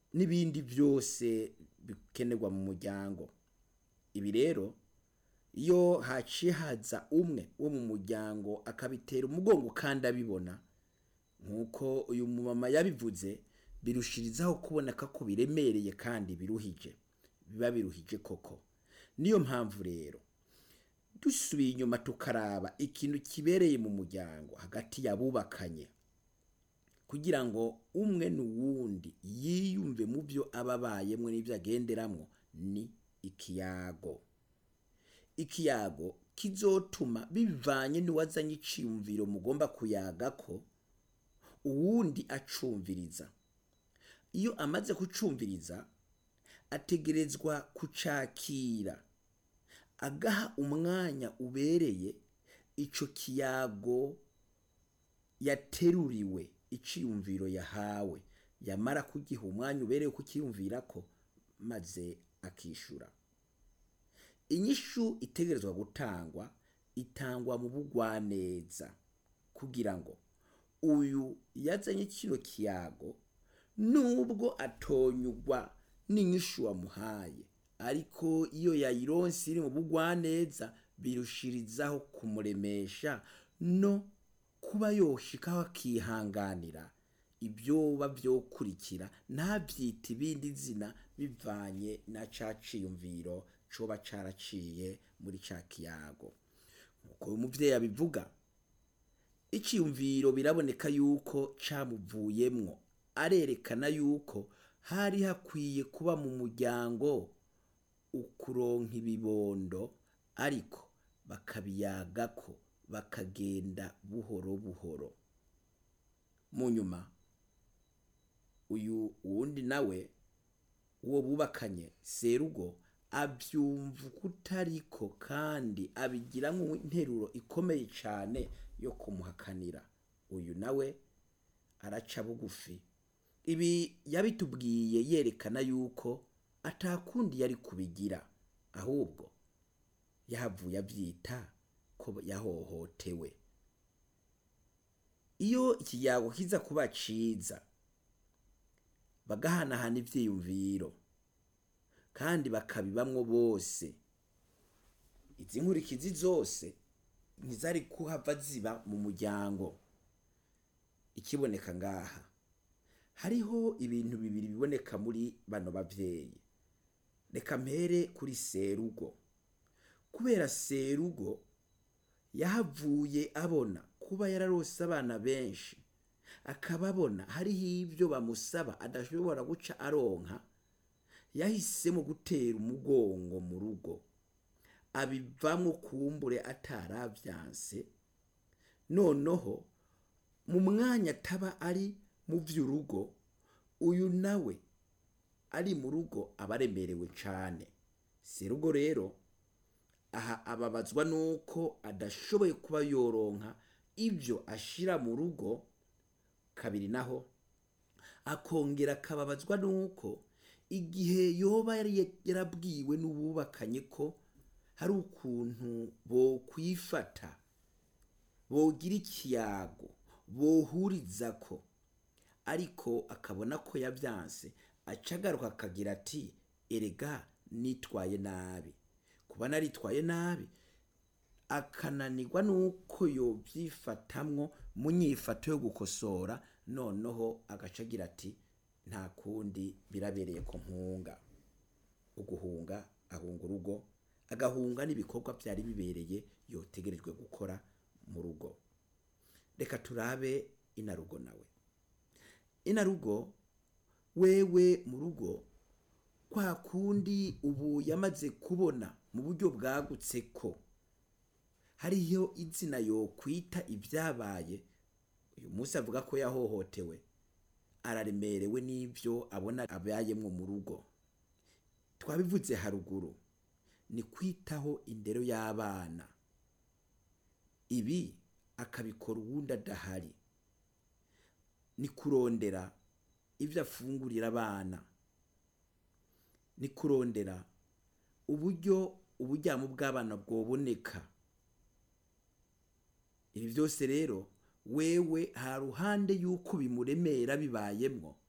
n'ibindi byose bikenerwa mu muryango ibi rero iyo haciye haza umwe wo mu muryango akabitera umugongo kandi abibona nk'uko uyu mumama yabivuze birushirizaho kuboneka ko biremereye kandi biruhije biba biruhije koko niyo mpamvu rero dusubiye inyuma tukaraba ikintu kibereye mu muryango hagati y'abubakanye kugira ngo umwe n'uwundi yiyumve mu byo aba abayemwo n'ibyo agenderamwo ni ikiyago ikiyago kizotuma bivanye n'uwazanye iciyumviro mugomba kuyaga ko uwundi acumviriza iyo amaze kucumviriza ategerezwa kucakira agaha umwanya ubereye ico kiyago yateruriwe iciyumviro yahawe yamara kugiha umwanya ubereye kukiyumvirako maze akishura inyishu itegerezwa gutangwa itangwa mu bugwaneza kugira ngo uyu yazanye kino kiyago nubwo atonyugwa n'inyishu wamuhaye ariko iyo yayironse iri mu bugwaneza birushirizaho kumuremesha no kuba yoshikaho akihanganira ibyoba byokurikira ntabyita ibindi zina bivanye na ca ciyumviro coba caraciye muri ca kiyago nk'uko uyu muvyeyi abivuga iciyumviro biraboneka yuko camuvuyemwo arerekana yuko hari hakwiye kuba mu muryango ukuronka ibibondo ariko bakabiyagako bakagenda buhoro buhoro mu nyuma uyu wundi nawe uwo bubakanye serugo abyumva kutariko kandi abigiramwo interuro ikomeye cane yo kumuhakanira uyu nawe araca bugufi ibi yabitubwiye yerekana yuko atakundi yari kubigira ahubwo yahavuye avyita ko yahohotewe iyo ikiyago kiza kuba ciza bagahanahana ivyiyumviro kandi bakabibamwo bose izi nkurikizi zose ntizari kuhava ziba mu muryango ikiboneka ngaha hariho ibintu bibiri biboneka muri bano bavyeyi reka mpere kuri serugo kubera serugo yahavuye abona kuba yararose abana benshi akaba abona hariho ibyo bamusaba adashobora guca aronka yahisemo gutera umugongo mu rugo abivamwo kumbure ataravyanse noneho mu mwanya ataba ari mu vy'urugo uyu nawe ari mu rugo aba aremerewe cane serugo rero aha ababazwa nuko adashoboye kuba yoronka ibyo ashira mu rugo kabiri naho akongera akababazwa nuko igihe yoba yari yarabwiwe n'ububakanye ko hari ukuntu bokwifata bogira ikiyago bohuriza ko ariko akabona ko yavyanse acagaruka akagira ati erega nitwaye nabi kuba naritwaye nabi akananirwa nuko yovyifatamwo mu nyifato yo gukosora noneho agaca agira ati nta kundi birabereye ko mpunga uguhunga ahunga urugo agahunga n'ibikorwa byari bibereye yotegerejwe gukora mu rugo reka turabe inarugo nawe inarugo wewe mu rugo kwa kundi ubu yamaze kubona mu buryo bwagutse ko hariyo izina yo kwita ibyabaye uyu munsi avuga ko yahohotewe araremerewe n'ibyo abona abayemwo mu rugo twabivuze haruguru ni kwitaho indero y'abana ibi akabikora uwundi adahari ni kurondera ibyo afungurira abana ni kurondera uburyo uburyamo bw'abana bwoboneka ibi byose rero wewe ha ruhande y'uko bimuremera bibayemwo